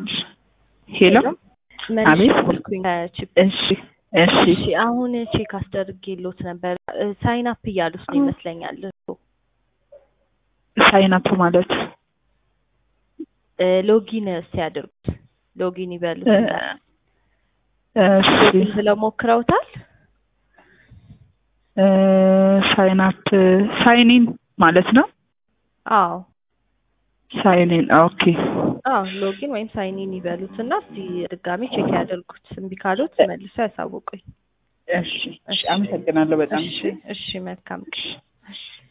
ሄሎ መልሼ አቤት። ደወልኩኝ ከቺፕ እሺ እሺ እሺ አሁን ቼክ አስደርጌሎት ነበር ሳይን አፕ እያሉት ነው ይመስለኛል ሳይናፕ ማለት እ ሎጊን ሲያደርጉት ሎጊን ይበሉት እ፣ እሺ ሎጊን ብለው ሞክረውታል እ፣ ሳይናፕ ሳይኒን ማለት ነው። አዎ ሳይኒን ኦኬ አዎ ሎጊን ወይም ሳይኒን ይበሉት እና እስቲ ድጋሚ ቼክ ያደርጉት እምቢ ካሉት መልሰው ያሳውቁኝ እሺ እሺ፣ አመሰግናለሁ በጣም እሺ እሺ መልካም ቀን